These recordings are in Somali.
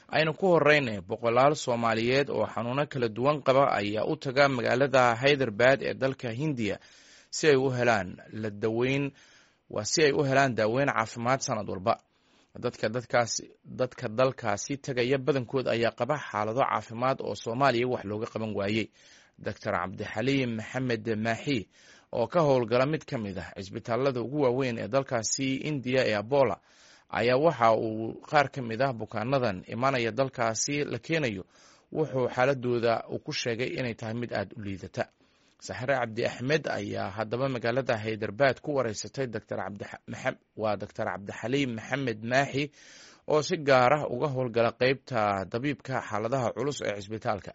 aynu ku horeyna boqolaal soomaaliyeed oo xanuuno kala duwan qaba ayaa u taga magaalada hyderbad ee dalka hindiya si ay u helaan la daweyn waa si ay u helaan daaweyn caafimaad sanad walba dadka dadkaas dadka dalkaasi tegaya badankood ayaa qaba xaalado caafimaad oo soomaaliya wax looga qaban waayey doctor cabdixaliim maxamed maaxi oo ka howlgala mid ka mid ah cisbitaalada ugu waaweyn ee dalkaasi indiya ee abola ayaa waxa uu qaar ka mid ah bukaanadan imanaya dalkaasi la keenayo wuxuu xaaladooda uu ku sheegay inay tahay mid aada u liidata saxre cabdi axmed ayaa haddaba magaalada hayderbad ku wareysatay waa doctor cabdixaliim maxamed maaxi oo si gaar ah uga howlgala qeybta dabiibka xaaladaha culus ee cisbitaalka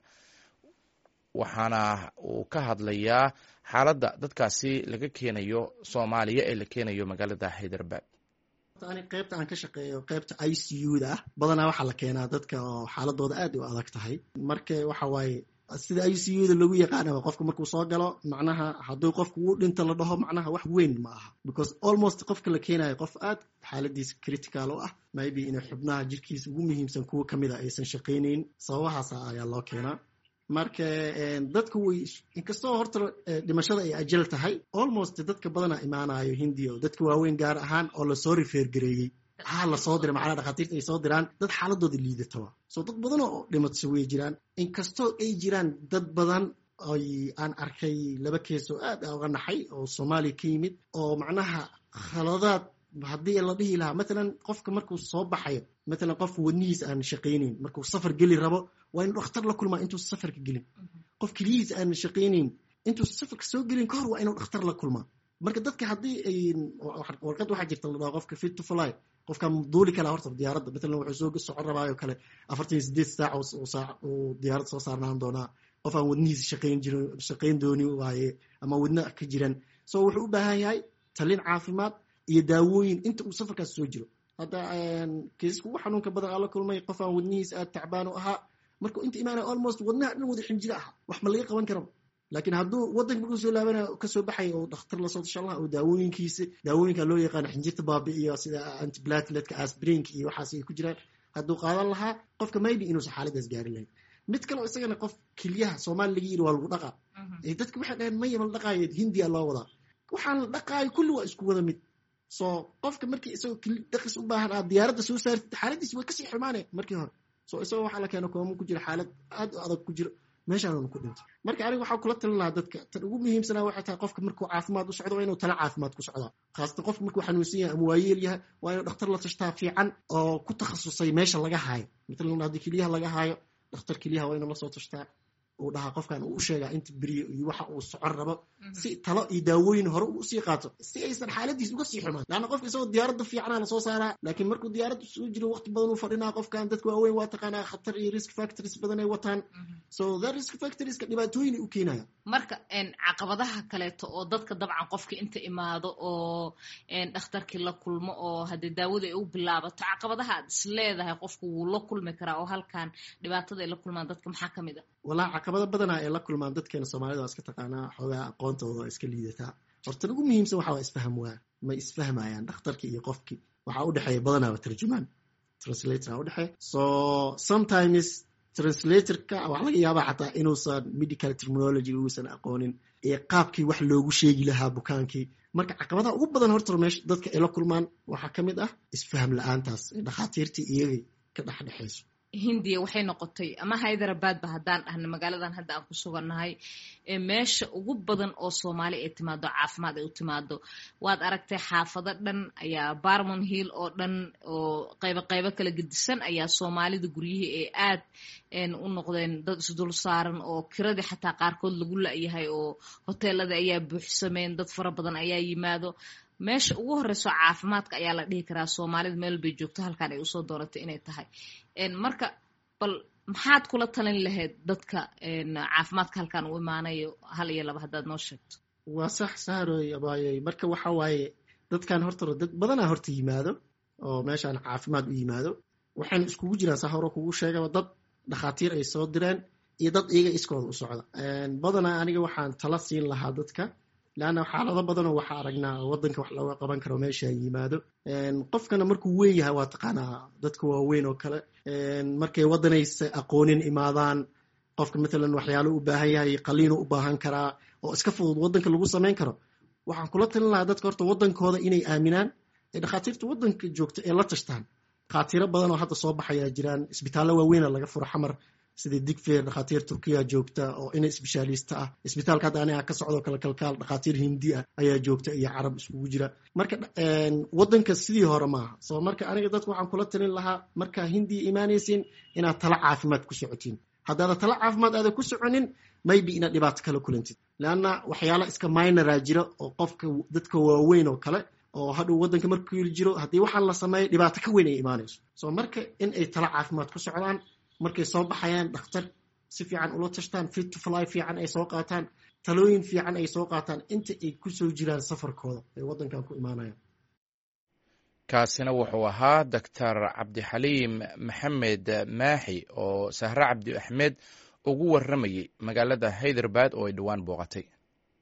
waxaana uu ka hadlayaa xaaladda dadkaasi laga keenayo soomaaliya ee la keenayo magaalada hayderbad ani qaybta aan ka shaqeeyo qaybta i c u da ah badanaa waxaa la keenaa dadka oo xaaladooda aad u adag tahay marka waxa waaye sida i c u da lagu yaqaanaba qofka markuu soo galo macnaha hadduu qofka uu dhinta la dhaho macnaha wax weyn ma aha because almost qofka la keenayo qof aad xaaladiisa critical u ah maybe inay xubnaha jirkiisa ugu muhiimsan kuwa kamid a aysan shaqaynayn sababahaasa ayaa loo keenaa marka dadka way inkastoo horta dhimashada ay ajal tahay almost dadka badana imaanayo hindiya oo dadka waaweyn gaar ahaan oo lasoo rifeergareeyey haa lasoo diray macnaha dhakhaatiirta ay soo diraan dad xaaladooda liidataba so dad badan oo dhimatso way jiraan inkastoo ay jiraan dad badan oy aan arkay laba kees oo aad uga naxay oo soomaaliya ka yimid oo macnaha khaladaad haddii la dhihi lahaa matalan qofka markuu soo baxayo matalan qof wadnihiisa aan shaqaynayn markuu safar geli rabo waa inuu dhakhtar la kulmaa intuu safarka gelin qof keliyihiisa aan shaqaynayn intuu safarka soo gelin ka hor waa inuu dhakhtar la kulmaa marka dadka haddii ay warqad waxaa jirta la dhaho qofka fit to fly qofka duuli kala horta diyaaradda matalan wuxuu soo socon rabaayo kale afartan iyo sideed saac saac uu diyaaradda soo saarnaan doonaa qof aan wadnihiisa shaqayn jirin shaqayn dooni waaye ama wadna ka jiran so wuxuu u baahan yahay talin caafimaad iyo daawooyin inta uu safarkaas soo jiro hadda kiisaska ugu xanuunka badan aan la kulmay qof aan wadnihiisa aad tacbaan u ahaa markuu inta imaanaya almost wadnaha dhan wada xinjiro aha wax ma laga qaban karaba laakiin hadduu waddanka markuu soo laabanayo kasoo baxaya oo dhakhtar lasoo tasha allah oo daawooyinkiisa daawooyinka loo yaqaano xinjirta baabi'iyo sida antiblatetka asbrinka iyo waxaas ay ku jiraan hadduu qaadan lahaa qofka maybe inuusan xaaladaas gaarin lahayn mid kaleo isagana qof keliyaha soomaali laga yiri waa lagu dhaqaa dadka waxay dhaheen maya ma la dhaqaayo hindiya loo wadaa waxaan la dhaqaayo kulli waa isku wada mid so qofka markii isagoo dhaqis u baahan aad diyaaradda soo saartid xaaladiisi way kasii xumaanaya markii hore so isagoo waxaa la keena kooma ku jira xaalad aad u adag ku jiro meeshaanuna ku dhintay marka aniga waxaa kula talin lahaa dadka tan ugu muhiimsanaa waxay tahay qofka markuu caafimaad u socdo waa inuu tala caafimaad ku socdaa khaasatan qofka markuu xanuunsan yahay ama waayeel yahay waa inuu dhakhtar la tashtaa fiican oo ku takhasusay meesha laga haayo matalan haddii keliyaha laga haayo dhakhtar keliyaha waa inuu lasoo tashtaa uu dhahaa qofkan uu u sheegaa inta beriyo iyo waxa uu socon rabo si talo iyo daawooyin hore uu usii qaato si aysan xaaladiis uga sii xumaan laanna qofka isagoo diyaaradda fiicana lasoo saaraa laakiin markuu diyaaradda soo jiro waqti badan uu fadhinaa qofkan dadka waaweyn waa taqaanaa khatar iyo risk factors badan ay wataan so that risk factorieska dhibaatooyin u keenaya marka caqabadaha kaleeto oo dadka dabcan qofka inta imaado oo dhakhtarkii la kulmo oo haddii daawada ay u bilaabato caqabadaha aad is leedahay qofku wuu la kulmi karaa oo halkan dhibaatada ay la kulmaan dadka maxaa ka mid a walaa caqabado badana ay la kulmaan dadkeena soomaalida waa iska taqaanaa xoogaa aqoontooda waa iska liidataa horta ugu muhiimsan waxa waa isfaham waa may isfahmayaan dhakhtarkii iyo qofkii waxaa udhexeeya badanaaba tarjumaan translator a udhexeeya so sometimes translatorka waxaa laga yaabaa xataa inuusan medical terminology uusan aqoonin ee qaabkii wax loogu sheegi lahaa bukaankii marka caqabadaha ugu badan horta meesha dadka ay la kulmaan waxaa ka mid ah isfaham la-aantaas ee dhakhaatiirtii iyagay ka dhexdhexayso hindiya waxay noqotay ama hyderabadba haddaan dhahna magaaladan hadda aan ku sugannahay meesha ugu badan oo soomaali ay timaado caafimaad ay u timaado waad aragtay xaafado dhan ayaa barmon hill oo dhan oo qaybo qaybo kala gedisan ayaa soomaalida guryihii ee aad u noqdeen dad isdul saaran oo kiradii xataa qaarkood lagu la-yahay oo hoteelada ayaa buuxsameen dad fara badan ayaa yimaado meesha ugu horeyso caafimaadka ayaa la dhihi karaa soomaalida meel bay joogto halkan ay usoo dooratay inay tahay marka bal maxaad kula talin lahayd dadka caafimaadka halkan u imaanayo hal iyo laba haddaad noo sheegto waa sax saaroy abaayey marka waxa waaye dadkan horta dad badanaa horta yimaado oo meeshaan caafimaad u yimaado waxayna iskugu jiraan saa hore kugu sheegaba dad dhakhaatiir ay soo direen iyo dad iyaga iskooda u socda badanaa aniga waxaan tala siin lahaa dadka leanna xaalado badanoo waxaa aragnaa waddanka wax looga qaban karo meesha yimaado qofkana markuu weyn yahay waa taqaanaa dadka waaweyn oo kale markay waddanaysa aqoonin imaadaan qofka matalan waxyaalo u baahan yahay qaliinu u baahan karaa oo iska fudud waddanka lagu samayn karo waxaan kula talin lahaa dadka horta waddankooda inay aaminaan ee dhakhaatiirta waddanka joogta ee la tashtaan dhakhaatiiro badan oo hadda soo baxayaa jiraan isbitaallo waaweyna laga furo xamar sidii digfeer dhakhaatiir turkiya joogta oo ina isbeshaalista ah isbitaalka hadda aniga ka socdoo kale kalkaal dhakhaatiir hindi ah ayaa joogta iyo carab iskugu jira marka waddanka sidii hore maaha so marka aniga dadka waxaan kula talin lahaa markaa hindiya imaanaysin inaad tala caafimaad ku socotiin haddaada tala caafimaad aada ku soconin maybe inaad dhibaato kala kulantid leanna waxyaala iska minora jira oo qofka dadka waaweyn oo kale oo hadhuu waddanka markuu jiro haddii waxaan la sameeyo dhibaato ka weyn ay imaanayso so marka in ay tala caafimaad ku socdaan markay soo baxayaan dhakhtar si fiican ula tashtaan fit to fly fiican ay soo qaataan talooyin fiican ay soo qaataan inta ay kusoo jiraan safarkooda ay waddankan ku imaanayaan kaasina wuxuu ahaa doctor cabdixaliim maxamed maaxi oo sahre cabdi axmed ugu warramayay magaalada hayderbad oo ay dhowaan booqatay